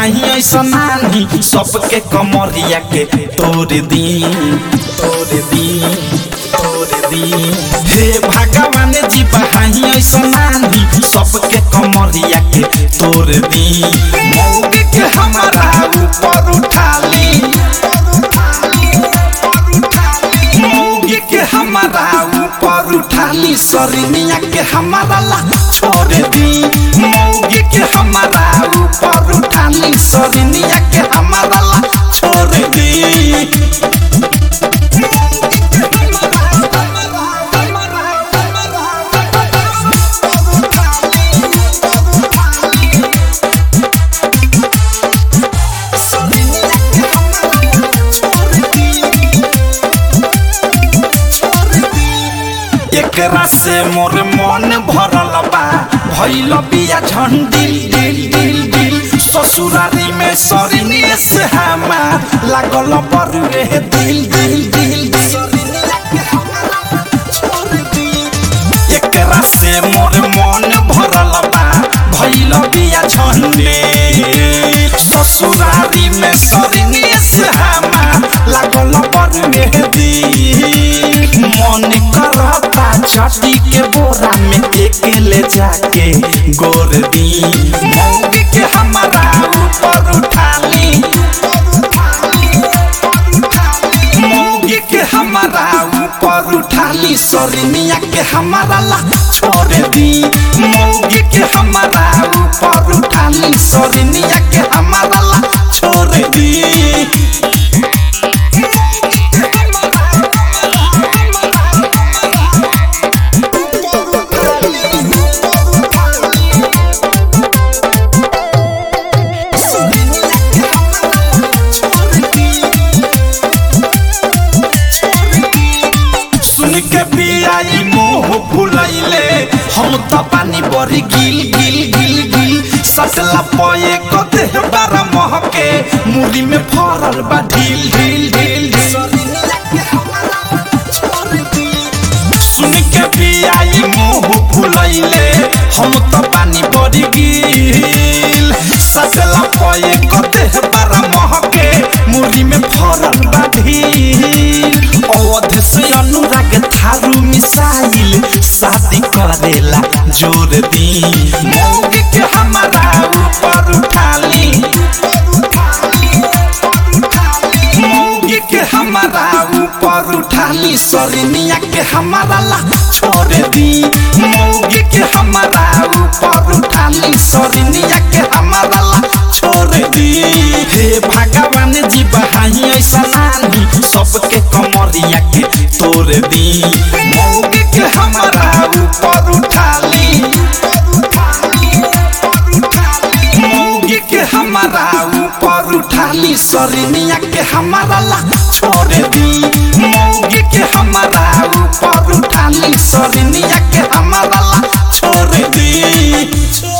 हाई ऐसा नानी सबके कमरिया के तोड़ दी तोड़ दी तोड़ दी हे भगवान जी बहाई ऐसा नानी सबके कमरिया के तोड़ दी मौके के हमारा ऊपर उठा ली मौगे के हमारा ऊपर उठा ली सरनिया के हमारा ला छोड़ दी मौगे के हमारा ऊपर उठा ली सरनिया के हमारा ला छोड़ दी एकरा से मोर मन भरल बा भइल बिया झंडिल दिल दिल दिल ससुरारी में सरिनी से हमार लागल बरुए दिल दिल दिल एकरा से मोर मन भरल बा भइल बिया झंडिल ससुरारी में सरिनी से हमार लागल बरुए दिल मन करता छठी के बोरा में एक ले जाके गोर दी मौगी के हमारा ऊपर उठा ली मौगी के हमारा ऊपर उठा ली सरनिया के हमारा ला छोड़ दी मौगी के हमारा ऊपर उठा ली सरनिया के हमारा ला छोड़ दी सुन के पियाई मुंह फुलैले हम त पानी बरी गिल गिल गिल गिल सटला पये कते बारा महके मुरी में फरल बा ढील ढील ढील सुन के पियाई मुंह फुलैले हम त पानी बरी गिल सटला पये कते बारा महके मुरी में फरल बा ढील अवध से अनुराग थारू मिसाइल शादी करेला जोर दी मौगे के हमारा ऊपर उठा ली मौगे के हमारा ऊपर उठा ली सरनिया के हमारा ला छोड़ दी मौगे के हमारा ऊपर उठा ली सरनिया के हमारा ला छोड़ दी हे भगवान जी बहाई ऐसा नानी सबके कमरिया के तोड़ दी मौगे के हमारा ऊपर उठा ली मौगे के हमारा ऊपर उठा ली सरनिया के हमारा ला छोड़ दी मौगे के हमारा ऊपर उठा ली सरनिया के हमारा ला छोड़ दी